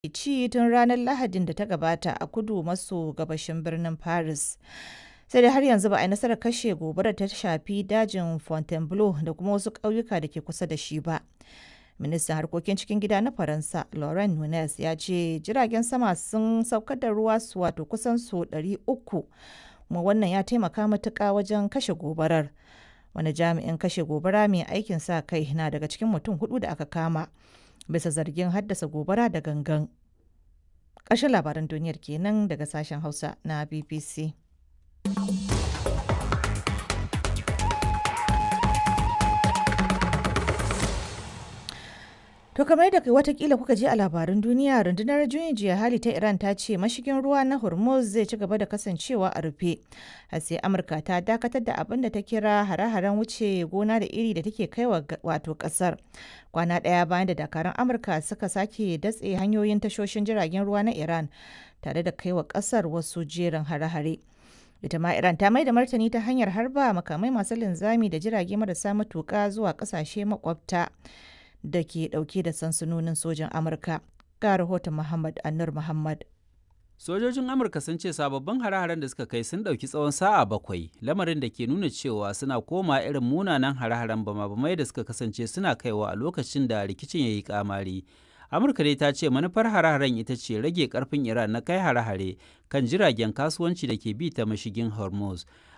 ci tun ranar Lahadin da ta gabata a kudu maso gabashin birnin Paris. Sai dai har yanzu ba a yi nasarar kashe gobarar ta shafi dajin Fontainebleau da kuma wasu ƙauyuka da ke kusa da shi ba. Ministan harkokin cikin gida na Faransa, Laurent Nunez, ya ce jiragen sama sun saukar da ruwa su wato kusan su 300 kuma wannan ya taimaka matuƙa wajen kashe gobarar. Wani jami'in kashe gobara mai aikin sa kai na daga cikin mutum hudu da aka kama bisa zargin haddasa gobara da gangan. Ƙarshen labaran duniyar kenan daga sashen Hausa na BBC. To kamar yadda watakila kuka je a labaran duniya rundunar juyin jiya hali ta Iran ta ce mashigin ruwa na Hormuz zai ci gaba da kasancewa a rufe. har sai Amurka ta dakatar da abin da ta kira hare-haren wuce gona da iri da take kaiwa wato kasar. Kwana ɗaya bayan da dakarun Amurka suka sake datse hanyoyin tashoshin jiragen ruwa na Iran tare da kaiwa kasar wasu jerin hare-hare. ita ma Iran ta mai da martani ta hanyar harba makamai masu linzami da jirage marasa matuƙa zuwa ƙasashe makwabta. da ke dauke da sansanonin sojan Amurka. Ga rahoton Muhammad Annur Muhammad. Sojojin Amurka sun ce sababbin hare-haren da suka kai sun ɗauki tsawon sa'a bakwai, lamarin da ke nuna cewa suna koma irin munanan hare-haren bama-bamai da suka kasance suna kaiwa a lokacin da rikicin ya yi kamari. Amurka dai ta ce manufar hare-haren ita ce rage karfin Iran na kai hare-hare kan jiragen kasuwanci da ke bi ta mashigin Hormuz.